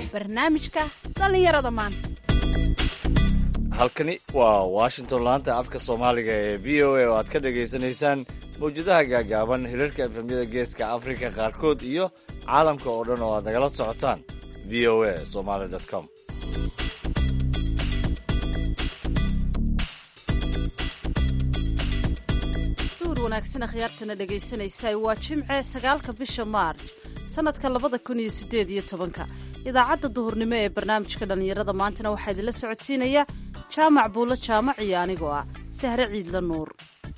barnaamijka dhallinyarada maanta halkani waa washington laanta afka soomaaliga ee v o a oo aad ka dhagaysanaysaan mawjadaha gaagaaban hirarka efemyada geeska afrika qaarkood iyo caalamka oo dhan oo aad nagala socotaan v o a somaly com duur wanaagsan akhyaartana dhegaysanaysaa waa jimce sagaalka bisha maarj sanadka labada kun iyo sideed iyo tobanka idaacadda duhurnimo ee barnaamijka dhallinyarada maantana waxaa idinla socodsiinaya jaamac buulo jaamac iyo anigoo ah sahre ciidla nuur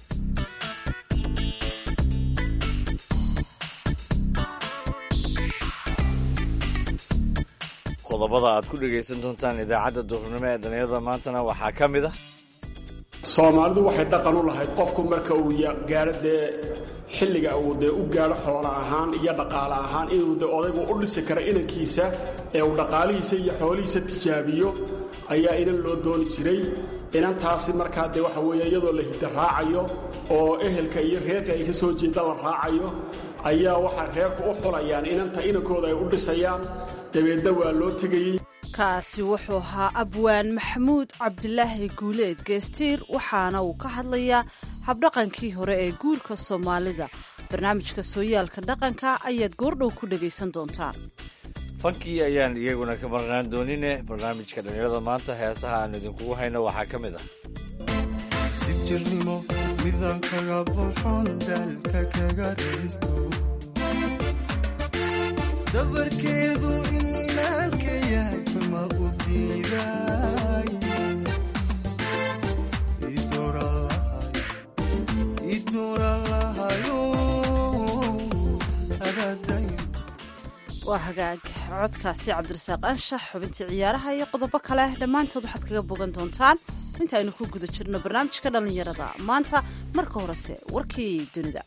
qodobada aad ku dhegaysan doontaan idaacadda duhurnimo ee dhallinyarada maantana waxaa ka mid ah soomaalidu waxay dhaqan u lahayd qofku marka uu gaaro dee xilliga uu dee u gaadho xoolo ahaan iyo dhaqaale ahaan inuu de odaygu u dhisi karo inankiisa ee uu dhaqaalihiisa iyo xoolihiisa tijaabiyo ayaa inan loo dooni jiray inantaasi markaa dee waxa weeye iyadoo la hidda raacayo oo ehelka iyo reerka ay ka soo jeeda la raacayo ayaa waxaa reerku u xulayaan inanta inankooda ay u dhisayaan dabeedna waa loo tegayey kaasi wuxuu ahaa abwaan maxamuud cabdilaahi guuleed geestiir waxaana uu ka hadlayaa habdhaqankii hore ee guurka soomaalida barnaamijka sooyaalka dhaqanka ayaad goordhow ku dhegaysan doontaan fankii ayaan iyaguna ka marnaan doonine barnaamijka dhallinyarada maanta heesaha aan idinkugu hayno waxaa ka mid ah dijirnimo midaan kaga buuxoon daalka kaga raysto dabarkeedu inaalka yahay ma u diiday idooralahayo adaday waa hagaag codkaasi cabdirasaaq anshax xubintii ciyaaraha iyo qodobo kale dhammaantood waxaad kaga bogan doontaan intaaynu ku guda jirno barnaamijka dhallinyarada maanta marka horese warkii dunida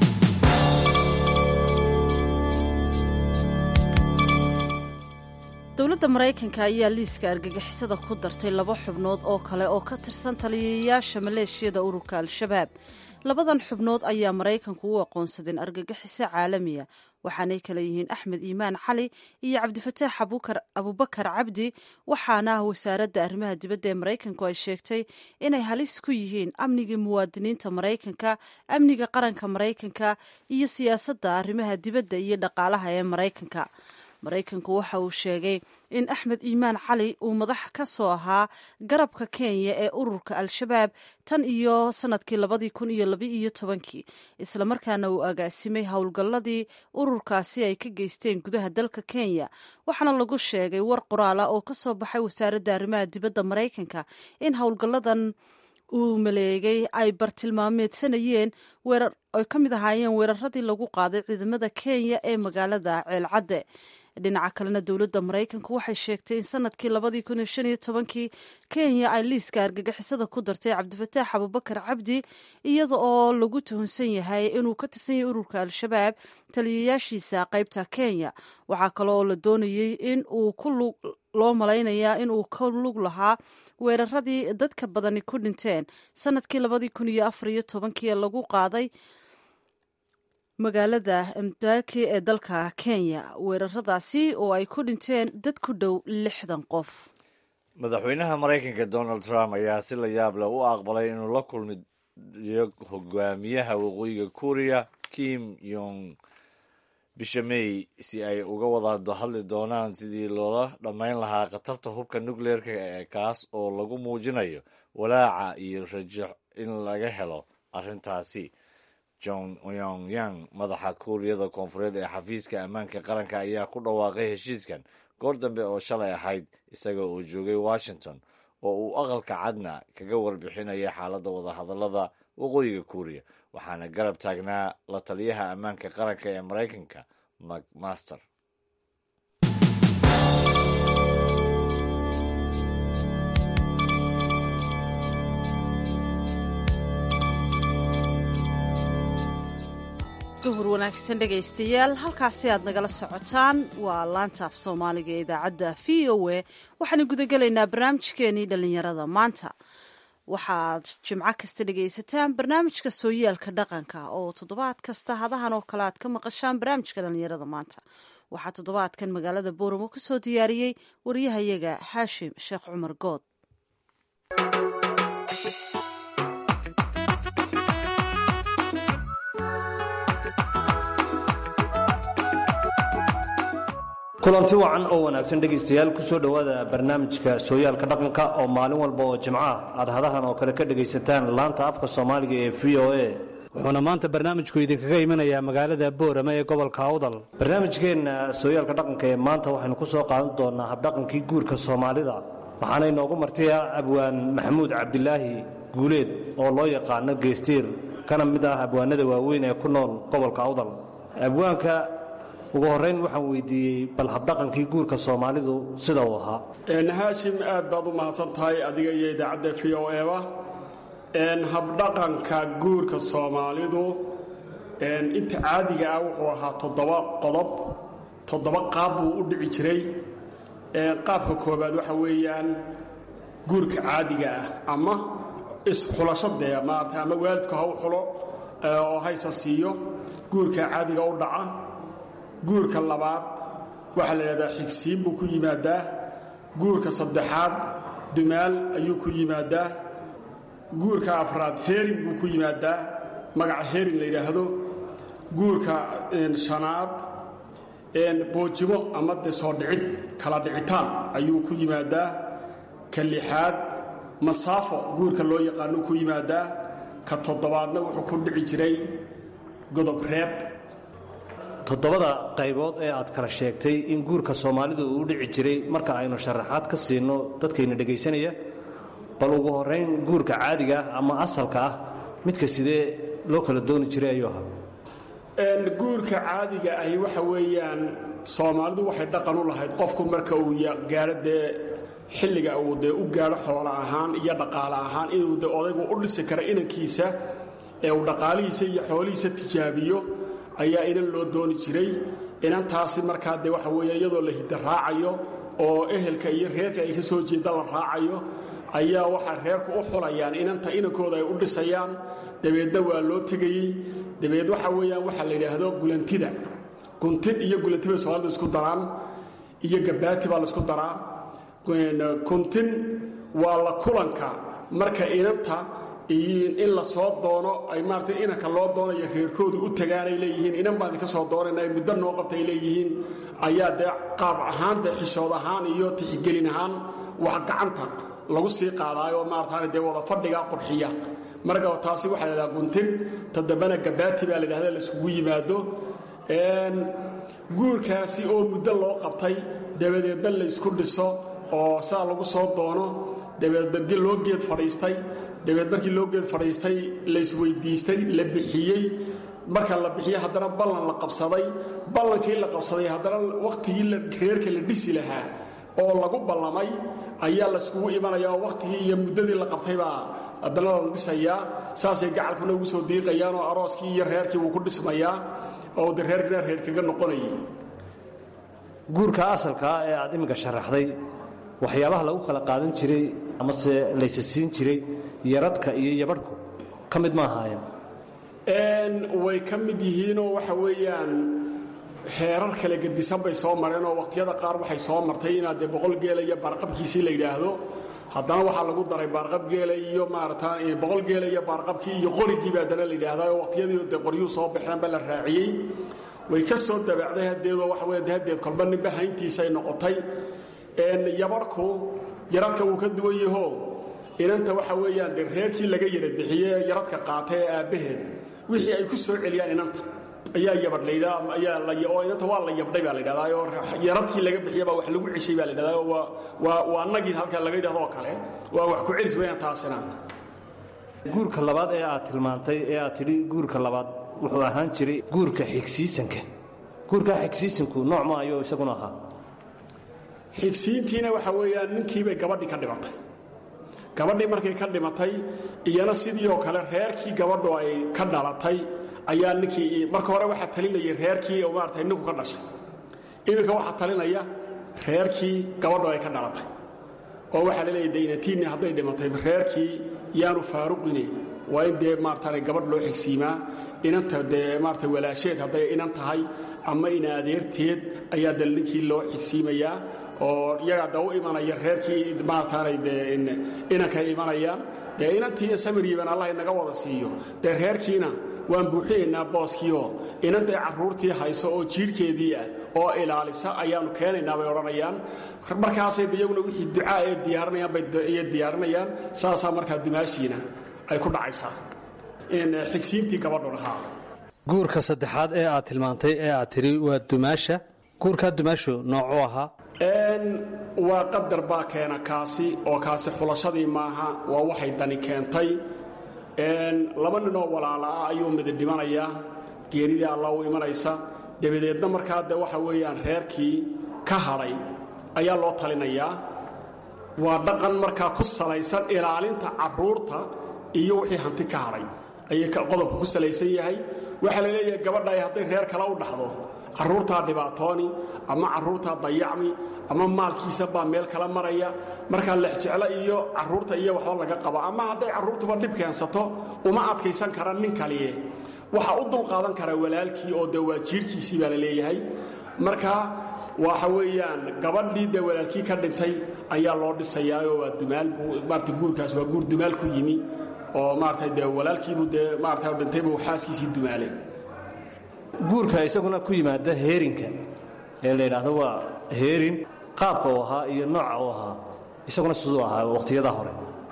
dowladda maraykanka ayaa liiska argagixisada ku dartay laba xubnood oo kale oo ka tirsan taliyayaasha maleeshiyada ururka al-shabaab labadan xubnood ayaa maraykanku u aqoonsadeen argagixiso caalamiya waxaanay kale yihiin axmed iimaan cali iyo cabdifataax abubakar cabdi waxaana wasaaradda arrimaha dibadda ee maraykanku ay sheegtay inay halis ku yihiin amniga muwaadiniinta maraykanka amniga qaranka maraykanka iyo siyaasadda arrimaha dibadda iyo dhaqaalaha ee maraykanka maraykanku waxa uu sheegay in axmed iimaan cali uu madax ka soo ahaa garabka kenya ee ururka al-shabaab tan iyo sanadkii labadii kun iyo labaiyo tobankii islamarkaana uu agaasimay howlgalladii ururkaasi ay ka geysteen gudaha dalka kenya waxaana lagu sheegay war qoraala oo ka soo baxay wasaaradda arrimaha dibadda maraykanka in howlgalladan uu maleegay ay bartilmaameedsanayeen weerar ay ka mid ahaayeen weeraradii lagu qaaday ciidamada kenya ee magaalada ceelcadde dhinaca kalena dowladda maraykanku waxay sheegtay in sanadkii labadii kun iyo shan iyo tobankii kenya ay liiska argagixisada ku dartay cabdifataax abubakar cabdi iyada oo lagu tuhunsan yahay inuu ka tirsan yahay ururka al-shabaab taliyayaashiisa qaybta kenya waxaa kale oo la doonayey in uu ku lug loo malaynayaa in uu ka lug lahaa weeraradii dadka badani ku dhinteen sanadkii labadii kun iyo afar iyo tobankii ee lagu qaaday magaalada mdaki ee dalka kenya weeraradaasi oo ay ku dhinteen dad ku dhow lixdan qof madaxweynaha maraykanka donald trump ayaa si la yaab leh u aqbalay inuu la kulmiyo hogaamiyaha waqooyiga kuuriya kim yong bisha may si ay uga wada hadli doonaan sidii loola dhammayn lahaa khatarta hubka nucleerka ee kaas oo lagu muujinayo walaaca iyo rajo in laga helo arrintaasi john yong yang madaxa kuuriyada koonfureed ee xafiiska ammaanka qaranka ayaa ku dhawaaqay heshiiskan goor dambe oo shalay ahayd isaga oo joogay washington oo uu aqalka cadna kaga warbixinaya xaaladda wadahadallada waqooyiga kuuriya waxaana garab taagnaa la taliyaha ammaanka qaranka ee maraykanka macmaster duhur wanaagsan dhegaystayaal halkaasi aad nagala socotaan waa laanta af soomaaliga ee idaacadda v o a waxaanu gudagelaynaa barnaamijkeenii dhallinyarada maanta waxaad jimco kasta dhegaysataan barnaamijka sooyaalka dhaqanka oo toddobaad kasta hadahan oo kale aad ka maqashaan barnaamijka dhallinyarada maanta waxaa toddobaadkan magaalada booramo ka soo diyaariyey waryahayaga xaashim sheekh cumar good kulanti wacan oo wanaagsan dhegaystayaal ku soo dhowaada barnaamijka sooyaalka dhaqanka oo maalin walba oo jimca aad hadahan oo kale ka dhegaysataan laanta afka soomaaliga ee v o a wuxuuna maanta barnaamijku idinkaga imanayaa magaalada boorama ee gobolka awdal barnaamijkeenna sooyaalka dhaqanka ee maanta waxaynu ku soo qaadan doonaa habdhaqankii guurka soomaalida waxaana inoogu martiya abwaan maxamuud cabdilaahi guuleed oo loo yaqaano geestiir kana mid ah abwaanada waaweyn ee ku nool gobolka awdal abwaanka ugu horrayn waxaan weydiiyey bal habdhaqankii guurka soomaalidu sida uu ahaa haashim aad baad u mahadsan tahay adiga iyo idaacadda v o eba habdhaqanka guurka soomaalidu inta caadiga ah wuxuu ahaa toddoba qodob toddoba qaab buu u dhici jiray qaabka koobaad waxa weeyaan guurka caadiga ah ama isxulashadee maarata ama waalidku ha u xulo oo haysa siiyo guurka caadiga u dhaca guurka labaad waxaa la idhahdaa xigsiin buu ku yimaadaa guurka saddexaad dumaal ayuu ku yimaadaa guurka afraad heerin buu ku yimaadaa magaca heerin la yidhaahdo guurka shanaad boojimo ama de soo dhicid kala dhicitaan ayuu ku yimaadaa ka lixaad masaafo guurka loo yaqaanuu ku yimaadaa ka toddobaadna wuxuu ku dhici jiray godob reeb toddobada qaybood ee aad kala sheegtay in guurka soomaalidu uu u dhici jiray marka aynu sharaxaad ka siino dadkayna dhegaysanaya bal ugu horrayn guurka caadiga ah ama asalka ah midka sidee loo kala dooni jiray ayuu ahaa guurka caadiga ahi waxa weeyaan soomaalidu waxay dhaqan u lahayd qofku marka uu gaadho dee xilliga uu dee u gaadho xoolo ahaan iyo dhaqaale ahaan inuu de odaygu u dhisi karo inankiisa ee uu dhaqaalihiisa iyo xoolihiisa tijaabiyo ayaa inan loo dooni jiray inantaasi markaa dee waxa weeyaan iyadoo la hidda raacayo oo ehelka iyo reerka ay ka soo jeeda la raacayo ayaa waxaa reerku u xulayaan inanta inankooda ay u dhisayaan dabeedna waa loo tegayey dabeed waxa weeyaan waxaa la yidhaahdo gulantida guntin iyo gulanti bay soomaalida isku daraan iyo gabaati baa laisku daraa kuntin waa la kulanka marka inanta in la soo doono ay maarata inanka loo doonayo reerkoodu u tagaanay leeyihiin inan baan idinka soo doonayna muddo noo qabtay leeyihiin ayaa dee qaab ahaan dee xishood ahaan iyo tixgelin ahaan wax gacanta lagu sii qaadaayo maarataana dee wada fadhiga qurxiya marka taasi waxaa ladhadaa guntin toddobana gabaati baa la dhahda laiskugu yimaado guurkaasi oo muddo loo qabtay dabadeedna laysku dhiso oo saa lagu soo doono dabeed loo geed fadhiistay dabeed markii loo geed fadhiistay laysweyddiistay la bixiyey marka la bixiyey haddana ballan la qabsaday ballankii la qabsaday haddana wakhtigii reerka la dhisi lahaa oo lagu ballamay ayaa layskugu imanaya oo wakhtigii iyo muddadii la qabtay baa haddana la dhisayaa saasay gacalkuna ugu soo diiqayaan oo arooskii iyo reerkii wuu ku dhismayaa oo de reerkina reer kaga noqonayay guurka asalkaa ee aad iminka sharaxday waxyaabaha lagu kala qaadan jiray amase laysa siin jiray yaradhka iyo yabadhku ka mid ma ahaayeen way ka mid yihiinoo waxa weeyaan heerar kale gedisan bay soo mareen oo wakhtiyada qaar waxay soo martay inaad dee boqol geela iyo baarqabkiisii la yidhaahdo haddana waxaa lagu daray baarqab geela iyo maarata boqol geela iyo baarqabkii iyo qorigiiba haddana la yidhaahdaa oo wakhtiyadii dee qoryuhu soo baxeenba la raaciyey way ka soo dabaacday hadeedoo waxa wey hadeed kolba ninba hayntiisay noqotay yabadhku yaradka wuu ka duwan yaho inanta waxa weeyaan dee reerkii laga yarad bixiye yaradka qaatay ee aabbaheed wixii ay ku soo celiyaan inanta ayaa yabadh laydhaa ayaa oo inanta waa la yabdhay baa la ydhahdaa oo yaradkii laga bixiya baa wax lagu ceshay baa la ydhahdaa waa waa waa annagii halka laga yidhahdo oo kale waa wax ku celis weeyaan taasina guurka labaad ee aad tilmaantay ee aad tidhi guurka labaad wuxuu ahaan jiray guurka xigsiisanka guurka xigsiisanku nooc ma ayuu isaguna ahaa xigsiintiina waxa weeyaan ninkiibay gabadhii ka dhimatay gabadhii markay ka dhimatay iyana sidii oo kale reerkii gabadhu ay ka dhalatay ayaa ninkii marka hore waxaa talinayay reerkii oo maarata ninku ka dhashay iminka waxaa talinaya reerkii gabadhu ay ka dhalatay oo waxaa laleeyahy daynatiinni hadday dhimatay reerkii yaanu faaruqine waa in dee maarata gabadh loo xigsiimaa inanta dee maarata walaasheed hadday inan tahay ama ina adeerteed ayaa dal ninkii loo xigsiimayaa oo iyagaa da u imanaya reerkii maarataanay dee inankay imanayaan dee inantii samiriiban allah inaga wada siiyo dee reerkiina waan buuxinaynaa booskiioo inantay carruurtii hayso oo jiidhkeedii ah oo ilaalisa ayaannu keenaynaa bay odhanayaan markaasay iyaguna wixii ducaa ee diyaarinayaan bay diyaarinayaan saasaa markaa dumaashiina ay ku dhacaysaa xigsiintii gabadhu dhahaa guurka saddexaad ee aad tilmaantay ee aad tidhi waa dumaasha guurkaa dumaashu noocuu ahaa waa qadar baa keena kaasi oo kaasi xulashadii maaha waa waxay dani keentay laba ninoo walaala ah ayuu midi dhimanayaa geeridii alla u imanaysa dabadeedna markaa de waxa weeyaan reerkii ka hadhay ayaa loo talinayaa waa dhaqan markaa ku salaysan ilaalinta carruurta iyo wixii hanti ka hadhay ayay qodobka ku salaysan yahay waxaa la leeyahay gabadhay hadday reer kale u dhaxdo carruurtaa dhibaatooni ama carruurtaa dayacmi ama maalkiisa baa meel kala maraya markaa lexjeclo iyo carruurta iyo waxba laga qabo ama hadday carruurtuba dhib keensato uma adkaysan kara nin kaliye waxa u dulqaadan kara walaalkii oo de waa jiirhkiisii baa la leeyahay marka waxa weeyaan gabadhii dee walaalkii ka dhintay ayaa loo dhisayaayoo waa dumaal maarata guurkaas waa guur dumaal ku yimi oo maarata dee walaalkiibuu dee maarata dhintaybu xaaskiisii dumaalay guurka isaguna ku yimaada heerinka ee la yidhaahdo waa heerin qaabka uu ahaa iyo nooca uu ahaa isaguna siduu ahaa wakhtiyada hore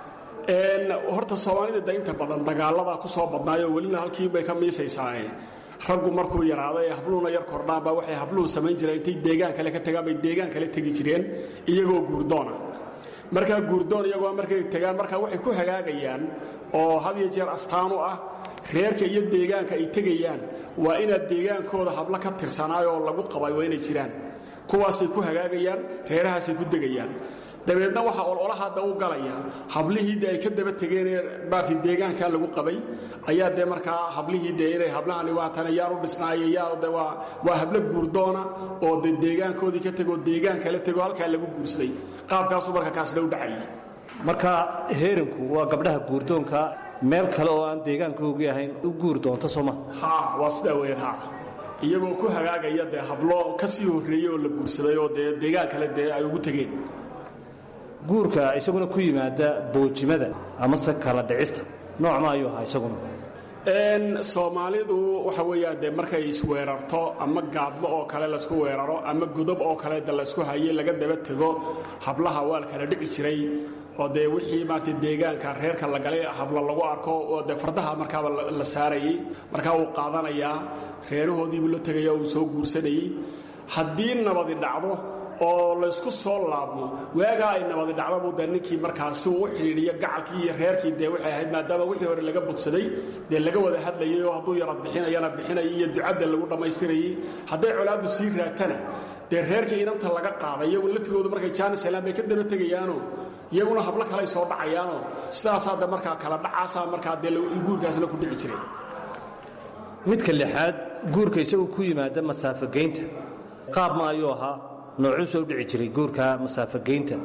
horta soomaalida da inta badan dagaaladaa ku soo badnaayoo welina halkiinbay ka miisaysaae raggu markuu yaraado ee habluhuna yar kordhaanba waxay habluhu samayn jireen intay deegaan kale ka tagaan bay deegaan kale tegi jireen iyagoo guurdoona markaa guurdoon iyagoo markay tegaan markaa waxay ku hagaagayaan oo had iyo jeer astaan u ah reerka iyo deegaanka ay tegayaan waa inaad deegaankooda hablo ka tirsanaayoo lagu qabay waa inay jiraan kuwaasay ku hagaagayaan reerahaasay ku degayaan dabeedna waxaa ololahadda u galaya hablihii de ay ka daba tegeenee baarti deegaankaa lagu qabay ayaa dee markaa hablihii de inay hablahani waatan yaan u dhisnaaye yaa de waa waa hablo guurdoona oo de deegaankoodii ka tegoo deegaan kala tegoo halkaa lagu guursaday qaabkaasuu marka kaasna u dhacayay marka heerinku waa gabdhaha guurdoonka meel kale oo aan deegaankoogii ahayn u guur doonta sooma ha waa sidaa weyaan ha iyagoo ku hagaagaya dee hablo ka sii horreeyey oo la guursaday oo dee deegaan kale dee ay ugu tegeen guurka isaguna ku yimaada boojimada amase kala dhicista nooc ma ayuu ahaa isaguna soomaalidu waxa weeyaan dee markay isweerarto ama gaadmo oo kale laysku weeraro ama godob oo kale de laysku haye laga daba tego hablaha waa la kala dhici jiray oo dee wixii maarata deegaanka reerka la galay habla lagu arko oo dee fardaha markaaba la saarayey markaa uu qaadanayaa reerahoodiibuu la tegaya uu soo guursanayey haddii nabadi dhacdo oo laysku soo laabmo waagaa ay nabadi dhacdabu dee ninkii markaasi uu u xidhiidhiyo gacalkii iyo reerkii dee waxay ahayd maadaama wixii hore laga bogsaday dee laga wada hadlayay oo hadduu yarad bixinayana bixinayay iyo ducadda lagu dhammaystirayey hadday colaaddu sii raagtana dee reerkii inanta laga qaaday iyagu latigoodu markay jaanisalaan bay ka daba tegayaanoo iyaguna hablo kaley soo dhacayaanoo sidaasaa de markaa kala dhacaasaa markaa dee guurkaasna ku dhici jiray midka lixaad guurka isagu ku yimaada masaafogeynta qaab ma ayuu ahaa noocuusa u dhici jiray guurka masaafogeynta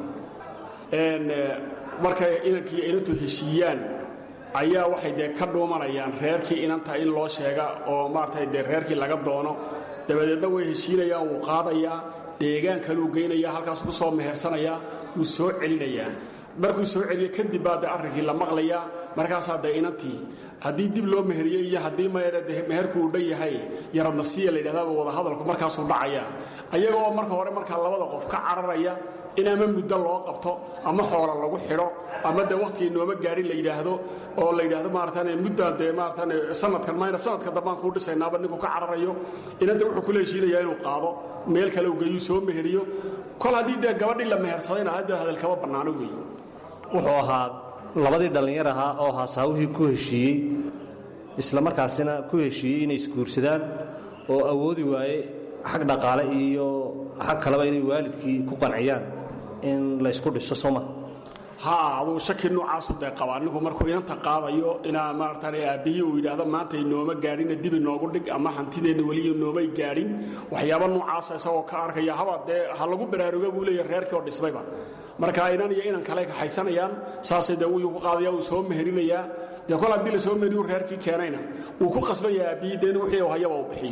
markay inankii inantu heshiiyaan ayaa waxay dee ka dhuumanayaan reerkii inanta in loo sheega oo maaragtay dee reerkii laga doono dabadeedna way heshiinayaan wuu qaadayaa deegaan kaluu geynayaa halkaasuu ku soo mehersanayaa wuu soo celinayaa markuu soo celiyo kadib baa dee arrinkii la maqlayaa markaasaa dee inantii haddii dib loo meheriyey iyo haddii maydha de meherku uu dhan yahay yaradnasiya la yidhahdaaba wadahadalku markaasuu dhacayaa ayagoo marka hore markaa labada qof ka cararaya in ama muddo loo qabto ama xoola lagu xidho ama dee wakhtigii nooma gaarin la yidhaahdo oo la yidhaahdo maaratan muddaan dee maaratan sanadkan mayna sanadka dambaan kuu dhisaynaaba ninku ka cararayo inanta wuxuu kula heshiinayaa inuu qaado meel kale u geeyuu soo meheriyo kol haddii dee gabadhii la mehersadayna hadda hadal kama bannaano weeye wuxuu ahaa labadii dhallinyar ahaa oo haasaawihii ku heshiiyey isla markaasina ku heshiiyey inay isguursadaan oo awoodi waaye xag dhaqaale iyo xag kaleba inay waalidkii ku qanciyaan in laysku dhiso sooma haa aduu shaki noocaasu dee qabaa ninku markuu inanta qaadayo inaa maaratan aabbihii uu yidhaahdo maanta inooma gaadhina dib inoogu dhig ama hantideenna weli inoomay gaadhin waxyaaba noocaasa isagoo ka arkaya haba dee ha lagu baraaruga buu leeya reerkii oo dhismayba marka inan iyo inan kale kaxaysanayaan saasay dee wuu ku qaadaya uu soo meherinayaa dee kol haddii la soo meheriyu reerkii keenayna wuu ku qasban yahay aabbihii dee in wixii hayaba uu bixiyo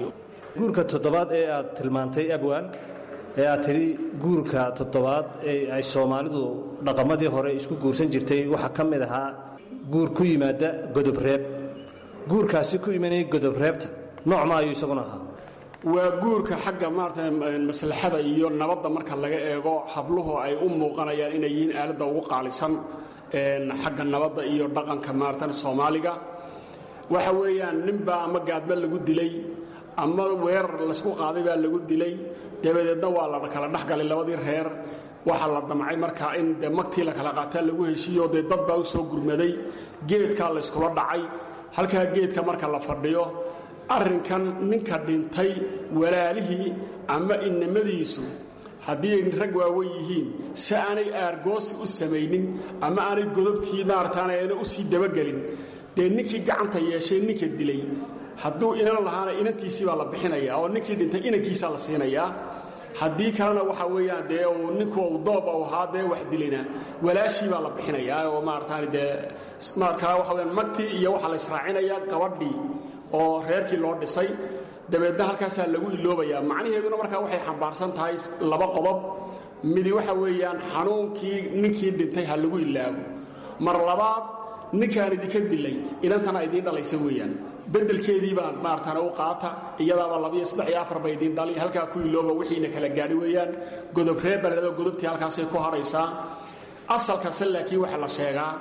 guurka toddobaad ee aad tilmaantay abwaan ee aad tidhi guurka toddobaad ee ay soomaalidu dhaqamadii hore isku guursan jirtay waxaa ka mid ahaa guur ku yimaada godobreeb guurkaasi ku imanayay godobreebta nooc ma ayuu isaguna ahaa waa guurka xagga maarata maslaxada iyo nabadda marka laga eego habluhu ay u muuqanayaan inay yihiin aaladda ugu qaalisan xagga nabadda iyo dhaqanka maaratan soomaaliga waxa weeyaan ninbaa ama gaadma lagu dilay ama weerar laysku qaaday baa lagu dilay dabadeedna waa la kala dhexgalay labadii reer waxaa la damcay markaa in de magtii la kala qaataa lagu heshiiyo dee dad baa u soo gurmaday geedkaa layskula dhacay halkaa geedka marka la fadhiyo arrinkan ninka dhintay walaalihii ama innimadiisu haddii ay rag waawen yihiin si aanay aargoosi u samaynin ama aanay godobtii maarataana ayna u sii dabagelin dee ninkii gacanta yeeshay ninka dilay hadduu inan lahaana inantiisii baa la bixinaya oo ninkii dhintay inankiisaa la siinayaa haddii kalena waxa weeyaan dee uu ninku uu doob u ahaa dee wax dilayna walaashii baa la bixinayaa oo maarataani dee markaa waxa weyaan magtii iyo waxaa la israacinayaa gabadhii oo reerkii loo dhisay dabeedna halkaasaa lagu iloobayaa macnaheeduna markaa waxay xambaarsan tahay laba qodob midi waxa weeyaan xanuunkii ninkii dhintay ha lagu ilaago mar labaad ninkaan idinka dilay inantana idiin dhalaysa weeyaan bedelkeedii baa maartana u qaata iyadaaba labiyo saddex iyo afar ba idiin dhali halkaa ku ilooba wixiina kala gaadhi weeyaan godob reer baledoo godobtii halkaasay ku haraysaa asalkase laakiin waxaa la sheegaa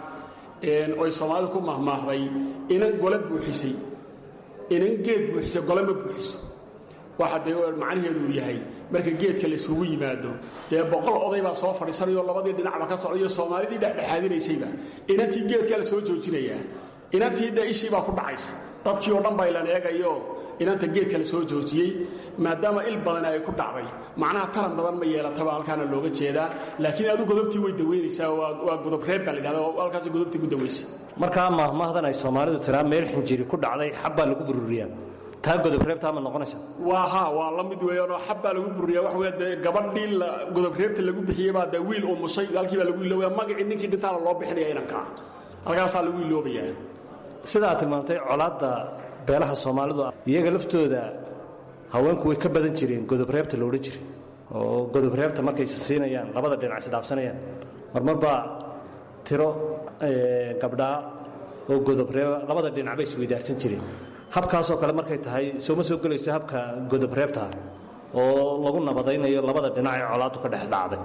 oy soomaalidu ku mahmaahday inan gole buuxisay inan geed buuxisa gole ma buuxiso waxa dee macnaheedu uu yahay marka geedka layskugu yimaado dee boqol oday baa soo fadhiisanayoo labadii dhinacba ka socdayo soomaalidii dhexdhexaadinaysayba inantii geedkaa la soo joojinayaa inantii dee ishii baa ku dhacaysa dadkii oo dhan baa ilan eegayo inanta geedka la soo joojiyey maadaama il badan ay ku dhacday macnaha taran badan ma yeelataba halkaana looga jeedaa laakiin adu godobtii way daweynaysaa waa godob reer baa la dhahda oo halkaas godobtii ku daweysay markaa maahmaahdan ay soomaalidu tiraa meel xinjiri ku dhacday xabbaa lagu bururiyaa taa godobreebtaa ma noqonaysa waa ha waa la mid weeyaanoo xabbaa lagu bururiyaa waxa wey dee gabadhii godobreebta lagu bixiyey baa dee wiil umushay halkii baa lagu iloobaya magacii ninkii dhintaana loo bixinaya inankaa halkaasaa lagu iloobayaa sidaa tilmaantay colaadda beelaha soomaalidu iyaga laftooda haweenku way ka badan jireen godobreebta la odhan jiray oo godobreebta markayse siinayaan labada dhinac isdhaafsanayaan marmar baa tiro gabdhaa oo godobreeba labada dhinacba isweydaarsan jireen habkaasoo kale markay tahay sooma soo gelayso habka godobreebtaa oo lagu nabadaynayo labada dhinac ee colaaddu ka dhex dhacday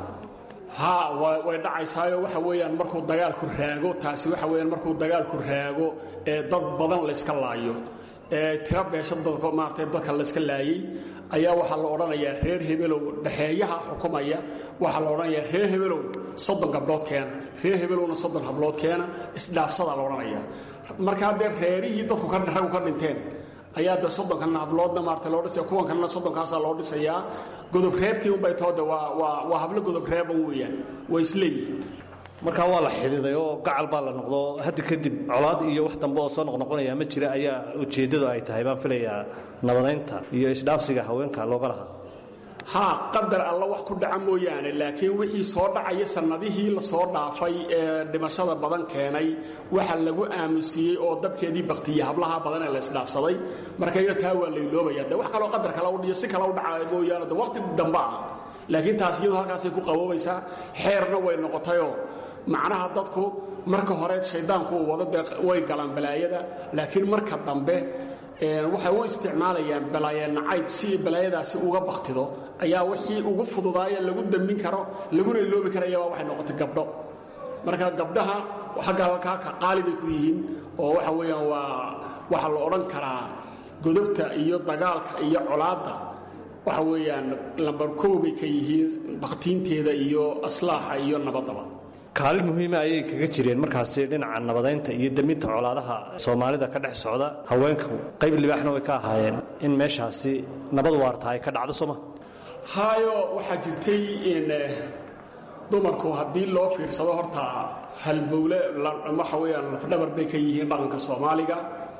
ha way dhacaysaayo waxa weeyaan markuu dagaalku raago taasi waxa weyaan markuu dagaalku raago ee dad badan layska laayo ee tira beesha dadka maarata dadka layska laayey ayaa waxaa la odhanayaa reer hebelow dhexeeyaha xukumaya waxaa la odhanayaa reer hebelow soddon gabdhood keena reer hebelowna soddon hablood keena isdhaafsadaa la odhanayaa markaa dee reerihii dadku raggu ka dhinteen ayaa de soddonkanna habloodna maarata loo dhisaya kuwan kalena soddonkaasaa loo dhisayaa godob reebtii unbay toode waa waa waa hablo godob reeban weeyaan way isleeyihiin markaa waa la xidhiiday oo gacal baa la noqdo hadda kadib colaad iyo wax dambe oo soo noqnoqonaya ma jira ayaa ujeeddadu ay tahay baan filayaa nabadaynta iyo isdhaafsiga haweenka looga lahaa haa qadar alla wax ku dhaca mooyaane laakiin wixii soo dhacaya sannadihii la soo dhaafay ee dhimashada badan keenay waxa lagu aamusiiyey oo dabkeedii baktiyey hablaha badan ee la isdhaafsaday marka iyo taa waa layloobaya de wax kaloo qadar kale udhiyo si kale u dhaca mooyaane de waqti dambe ah laakiin taas iyadu halkaasay ku qaboobaysaa xeerna way noqotayoo macnaha dadku marka hore shayddaanku uu wado dee way galaan balaayada laakiin marka dambe waxay u isticmaalayaan balaaye nacayb si balaayadaasi uga baktido ayaa wixii ugu fududaaya lagu dambin karo laguna iloobi karayabaa waxay noqotay gabdho marka gabdhaha xagga halkaa ka qaali bay ku yihiin oo waxa weeyaan waa waxaa la odhan karaa godobta iyo dagaalka iyo colaadda waxa weeyaan lambar kow bay ka yihiin bakhtiinteeda iyo aslaaxa iyo nabaddaba kaalin muhiima ayay kaga jireen markaasi dhinaca nabadaynta iyo deminta colaadaha soomaalida ka dhex socda haweenku qayb libaaxna way ka ahaayeen in meeshaasi nabad waarta ay ka dhacdo sooma haayo waxaa jirtay in dumarku haddii loo fiirsado horta halbowle waxa weeyaan lafdhabar bay ka yihiin dhaqanka soomaaliga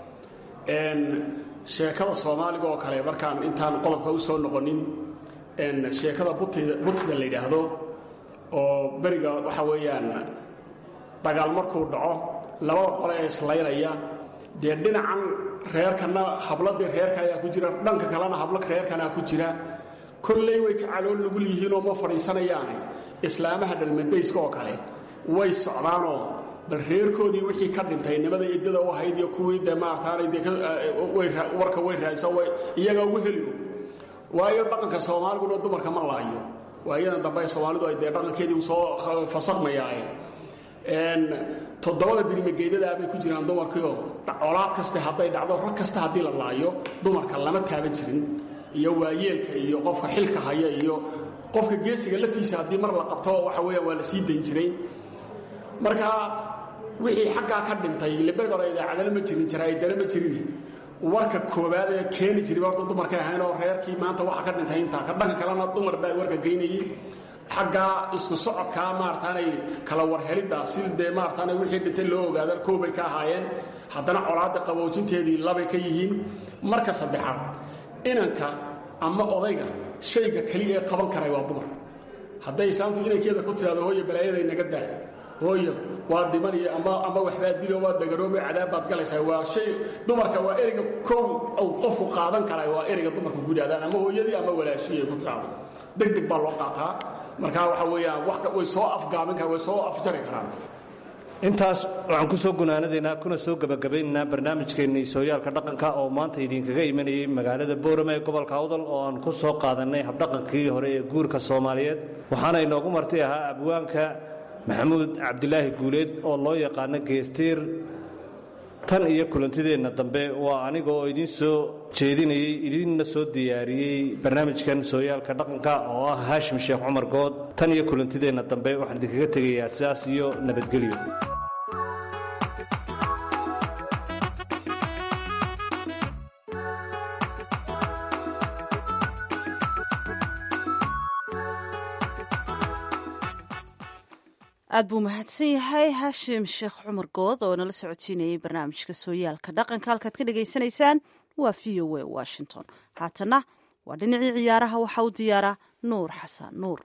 sheekada soomaaliga oo kale markaan intaan qodobka u soo noqonin sheekada butida la yidhaahdo oo beriga waxa weeyaan dagaal markuu dhaco labada qole ee islaynaya dee dhinacan reerkana habladii reerka ayaa ku jira dhanka kalena hablo reerkanaa ku jira kolley way ka calool nugul yihiinoo ma fadhiisanayaane islaamaha dhalmandayska oo kale way socdaanoo bal reerkoodii wixii ka dhintay nimada iddada u ahayd iyo kuwii dee maartaanay dee warka way raadisa iyaga ugu heliyo waayo dhaqanka soomaaliguna dumarka ma laayo waayadan dambe soomaalidu ay dee dhaqankeedii soo fasaqmayaae toddobada birimageedadaa bay ku jiraan dumarkiioo colaad kaste hadday dhacdo rag kasta haddii la laayo dumarka lama taaban jirin iyo waayeelka iyo qofka xilka haya iyo qofka geesiga laftiisa haddii mar la qabto waxa weya waa la sii dayn jiray marka wixii xaggaa ka dhintay libegora idaacadana ma jirin jaraa'idana ma jirin warka koobaad ee keeni jiray horta dumarkay ahayn oo reerkii maanta waxa ka dhintay intaa ka dhanka kalena dumar baa warka geynayay xaggaa isku socodkaa maarataanay kala warheliddaa si dee maarataana wixii dhintay loo ogaada koobay ka ahaayeen haddana colaadda qaboojinteedii labay ka yihiin marka saddexaad inanka ama odayga shayga keliya ee qaban karay waa dumar hadday islaamtu inankeeda ku tidhahdo hooyo balaayaday naga daa hooyo waa dhimaniyo ama ama waxbaa dilo waa dagaroobe cadaab baad galaysaa waa shay dumarka waa ereyga kow uu qofku qaadan karay waa ereyga dumarku ku yidhahdaan ama hooyadii ama walaashii ay ku tidhahdo deg deg baa loo qaataa markaa waxa weeyaan wax way soo afgaabin karaan way soo afjari karaan intaas waxaan ku soo gunaanadaynaa kuna soo gebagabaynaynaa barnaamijkeennii sooyaalka dhaqanka oo maanta idinkaga imanayay magaalada boorame ee gobolka awdal oo aan ku soo qaadannay habdhaqankii hore ee guurka soomaaliyeed waxaana inoogu marti ahaa abwaanka maxamuud cabdilaahi guuleed oo loo yaqaano geestiir tan iyo kulantideenna dambe waa aniga oo idiin soo jeedinayey idiinna soo diyaariyey barnaamijkan sooyaalka dhaqanka oo ah haashim sheekh cumar good tan iyo kulantideenna dambe waxaan idinkaga tegayaa sidaas iyo nabadgelyo aad buu mahadsan yahay haashim sheekh cumar good oo nala socodsiinayay barnaamijka sooyaalka dhaqanka halkaad ka dhagaysanaysaan waa v o a washington haatana waa dhinacii ciyaaraha waxaa u diyaara nuur xasan nuur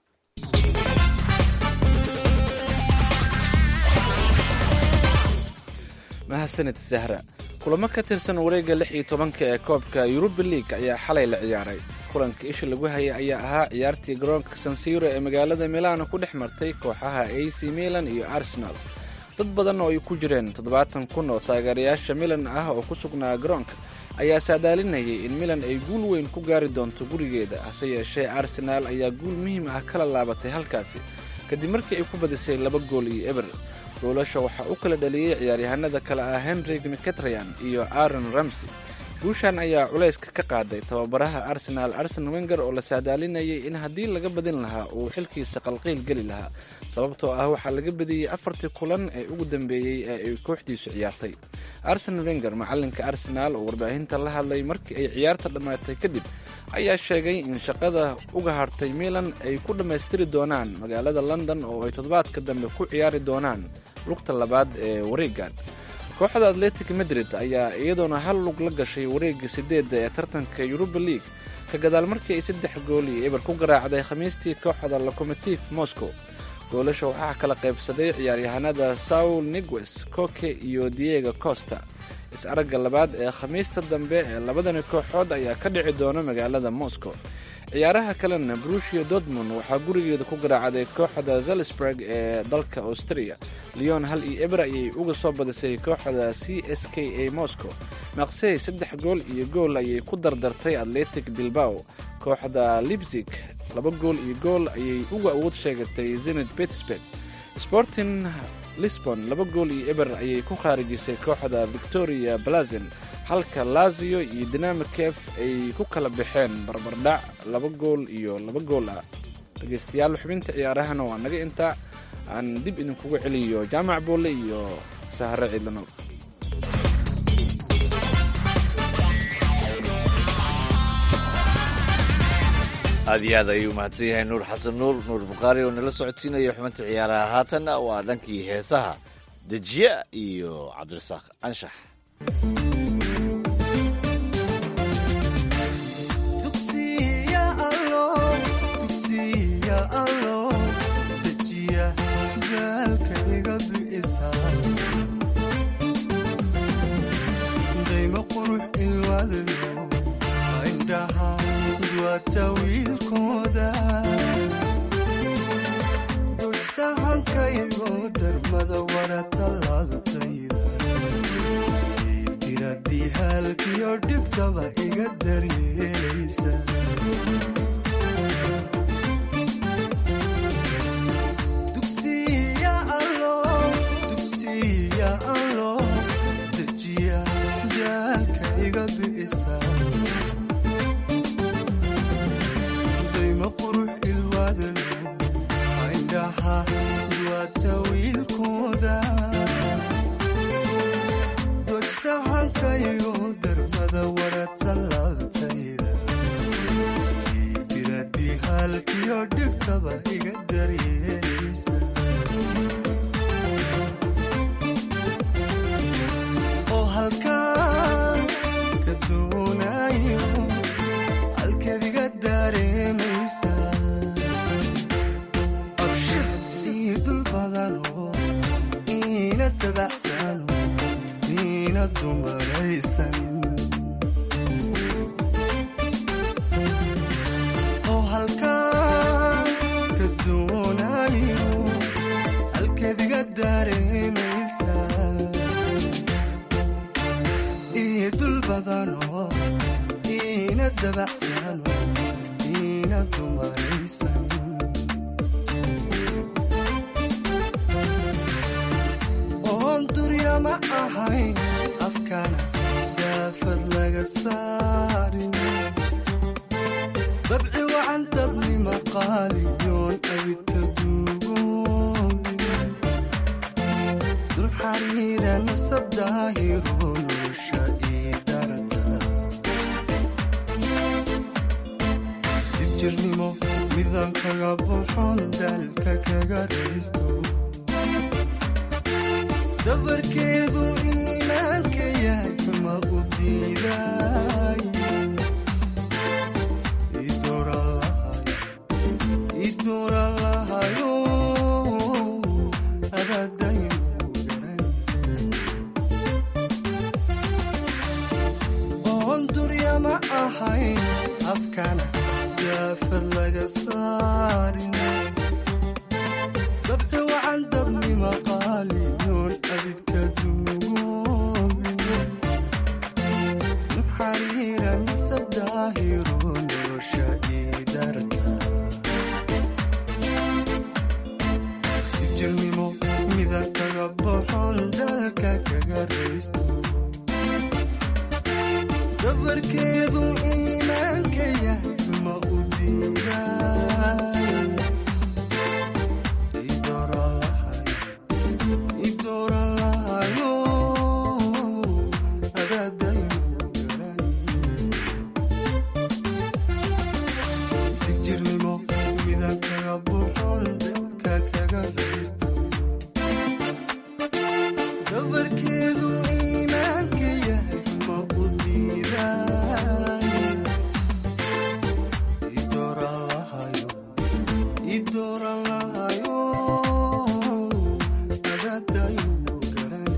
mahadsanid sahra kulamo ka tirsan wareegga lix iyo tobanka ee koobka yuruba liig ayaa xalay la ciyaaray kulanka isha lagu hayay ayaa ahaa ciyaartii garoonka sansiro ee magaalada milano ku dhex martay kooxaha a c milan iyo arsenal dad badan oo ay ku jireen toddobaatan kun oo taageerayaasha milan ah oo ku sugnaa garoonka ayaa saadaalinayay in milan ay guul weyn ku gaari doonto gurigeeda hase yeeshee arsenaal ayaa guul muhiim ah kala laabatay halkaasi kadib markii ay ku badisay laba gool iyo eber goolasha waxaa u kala dhaliyey ciyaaryahanada kale ah henrig miketrayan iyo aaron ramsey guushan ayaa culayska ka qaaday tababaraha arsenaal arsen wenger oo la saadaalinayay in haddii laga badin lahaa uu xilkiisa qalqiil geli lahaa sababtoo ah waxaa laga badiyey afartii kulan ee ugu dambeeyey ee ay kooxdiisu ciyaartay arsen wenger macalinka arsenaal oo warbaahinta la hadlay markii ay ciyaarta dhammaatay kadib ayaa sheegay in shaqada uga hartay milan ay ku dhammaystiri doonaan magaalada london oo ay toddobaadka dambe ku ciyaari doonaan lugta labaad ee wareegan kooxda atletic madrid ayaa iyadoona hal lug la gashay wareegga sideedda ee tartanka yuruba league ka gadaal markii ay saddex gool iyo eber ku garaacday khamiistii kooxda locomotive moscow goolasha waxaa kala qaybsaday ciyaaryahanada saul nigues koke iyo diego costa is-aragga labaad ee khamiista dambe ee labadani kooxood ayaa ka dhici doona magaalada moscow ciyaaraha kalena brushia dortmund waxaa gurigeeda ku garaacday kooxda zalsburg ee dalka austria leon hal iyo eber ayay uga soo badisay kooxda c s k a moscow maqsey saddex gool iyo gool ayay ku dardartay atletic bilbao kooxda libzig laba gool iyo gool ayay uga awood sheegatay zenit pittsburg sporting lisbon laba gool iyo eber ayay ku khaarijisay kooxda victoria blazen halka lazio iyo dinamo kef ay ku kala baxeen barbardhac laba gool iyo laba gool ah dhegaystayaal xubinta ciyaarahana waa naga intaa aan dib idinkugu celiyo jaamac boole iyo sahare ciidlano aad iyo aad ayuu mahadsan yahay nuur xasan nuur nuur bukhaari oo nala socodsiinaya xubinta ciyaaraha haatanna waa dhankii heesaha dejiye iyo cabdirasaaq anshax qurux ilwadlo indhaha duwata wiilkooda dugsahankaygo darmada wara tallaabtayda tiradii halkiyo dhibtaba iga daryeelaysa dugsiya allo dugsiya allo dejiya daalka iga bi'isa dayma qurux ilwaadalo indhaha duwata wiilkooda dogsahankaygo darmada wara tallaabtayda tiradii halkiyo dhibtaba iga daryeelaysa oo halkaan ka doonayo halkeed iga dareemaysa abshir ii dul badano iina dabacsano iina dumaraysan oo halkaan ka doonayo halkeed iga dareemaysa ii dul badano iina dabacsano iina dumaraysan oon duryama ahayn afkana daafad laga saarin dabci wacan dadnima qaaliyoon abidka duugoobin dul xariira nasab daahiro nolosha ii darata dibjirnimo midaan kaga buuxoon daalka kaga raysto dabarkeedu iimaanka yahay ma u diiday idoran lahayo adaadaynu garan oon duryama ahayn afkana daafad laga saarin dabci wacan dabnima qaaliyoon abidka duugoobin xariira nasab daahiro nolosha ii darta jirnimo mida kaga boxon dalka kaga raysto dabarkeedu iimaanka yahay ma u diiday idoran lahayo adaadaynu garan jirnimo mida kaga buuxoon dalka kaga raysto dabarkeedu iimaanka yahay ma u diiday idoran lahayo idoran lahayo adaadaynu garan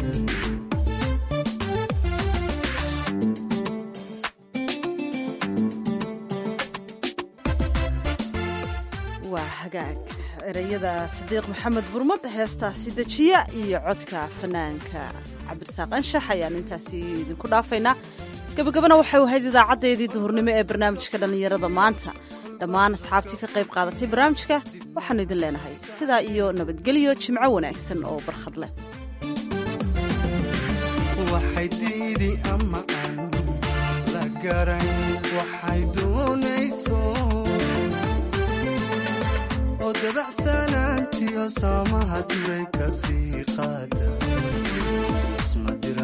waa hagaag ereyada sadiiq maxamed burmad heestaasi dejiya iyo codka fanaanka cabdirasaaq anshax ayaan intaasi idinku dhaafaynaa gabagabana waxay ahayd idaacadeedii duhurnimo ee barnaamijka dhallinyarada maanta dhammaan asxaabtii ka qayb qaadatay barnaamijka waxaanu idin leenahay sidaa iyo nabadgelyo jimco wanaagsan oo barkhad leh waxay diidi ama aan la garan waxay doonayso oo dabacsanaantiyo saamaha duray kasii qaada isma dir